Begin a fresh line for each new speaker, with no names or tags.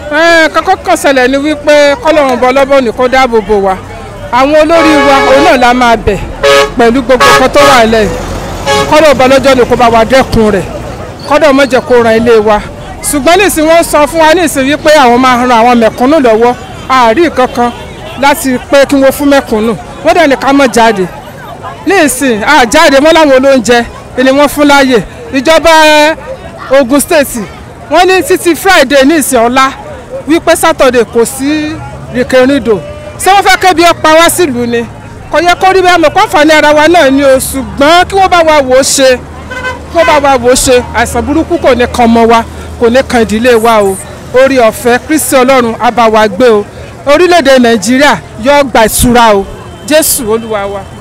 kọ́kọ́ kan ṣẹlẹ̀ ni wípé kọ́lọ́run bọ́ lọ́bọ̀ ní kó dáàbò bò wá àwọn olórí wa òun náà la máa bẹ̀ pẹ̀lú gbogbo nǹkan tó wà lẹ́yìn kọ́lọ́ bọ́ lọ́jọ́ ni kó bá wa dẹ́kun rẹ̀ kọ́dọ̀ má jẹ́ kó ran ilé wa ṣùgbọ́n nísìn wọ́n sọ fún wa nísìn wípé àwọn máa ran àwọn mẹ̀kúnnù lọ́wọ́ àárí kankan láti pé kí wọ́n fún mẹ̀kúnnù wọ́n dẹ̀ ní ká má jáde nísìn àjáde mọ́ láwọn olóúnjẹ ni wọ́n fún láàyè ìjọba Ogun State wọ́n ní títí Friday nísìn ọ̀la wípé Saturday kò sí rìkèrìndò ṣé wọ́n fẹ́ kébi ọ̀pá wá sílùú ni kò yẹ kó rí bẹ́ẹ̀ mọ̀ kọ́fà ní ara wa náà ni o ṣùgbọ́n kí wọ́n bá wa wò ó ṣe kí wọ́n bá wa wò ó ṣe àìsàn burúkú kò ní kan ọmọ wa kò ní kan ìdílé wa o orí ọ̀fẹ́ Kristi Ọlọ́run á bá wa gbé o orílẹ̀-èdè Nàìjíríà yóò gba ìtura o Jésù Olúwa wa.